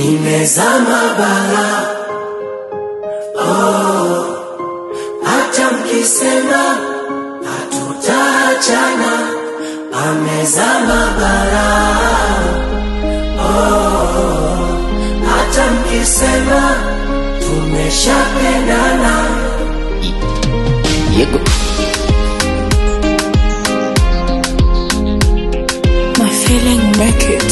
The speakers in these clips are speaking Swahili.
nimezama bara oh, hata mkisema hatutaachana amezama bara oh, hata mkisema tumeshapendana Yego. My feeling make it.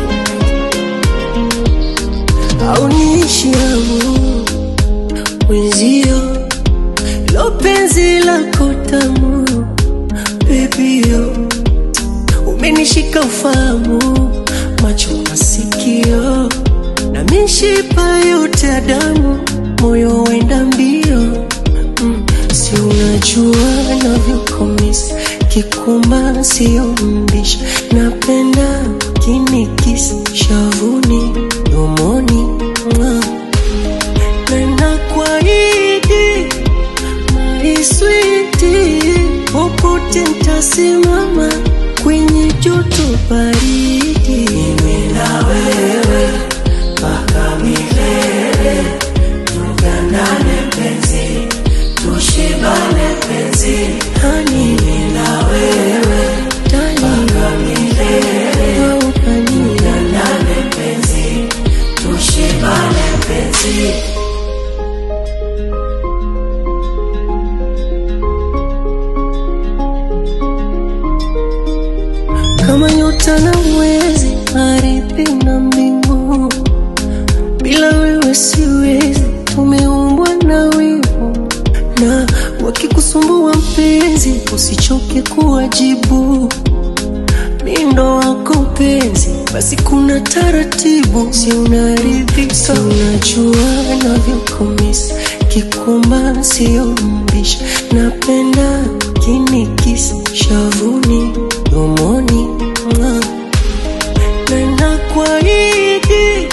au niishi hamu mwenzio lo penzi lako tamu bebio umenishika ufahamu macho masikio na mishipa yote ya damu moyo wenda mbio mm, si unajua navyokomisa kikuma sio mbisha napenda kinikisi shavuni domoni mwa na nakuahidi maiswiti popote ntasimama kwenye joto baridi mimi na wewe mpaka milele tugandane penzi tushibane penzi hani mimi na wewe mpaka milele tugandane penzi tushibane penzi kama nyota na mwezi, ardhi na mbingu. Bila wewe siwezi, tumeumbwa na wivu, na wakikusumbua mpenzi, usichoke kuwajibu. Mindo wako penzi, basi kuna taratibu, si unaridhika? Si unajua navyokumisi, kikumba sio mbisha, napenda kinikisi shavuni, domoni mwa na nakuahidi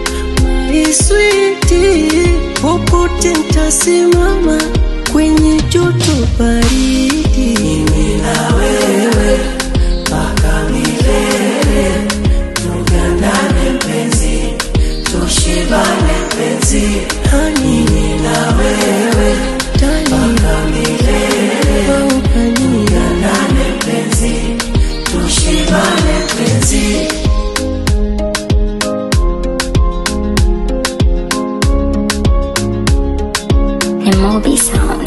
maiswiti, popote ntasimama kwenye joto baridi, mimi na wewe mpaka milele, tugandane penzi, tushibane penzi, hani mimi na wewe mpaka milele, tugandane penzi, tushibane penzi. And Moby Sound.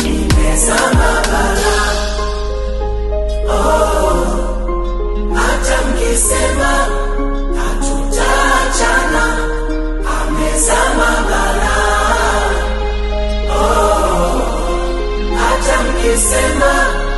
hata mkisema hatutaachana, amezama bara. Oh, hata mkisema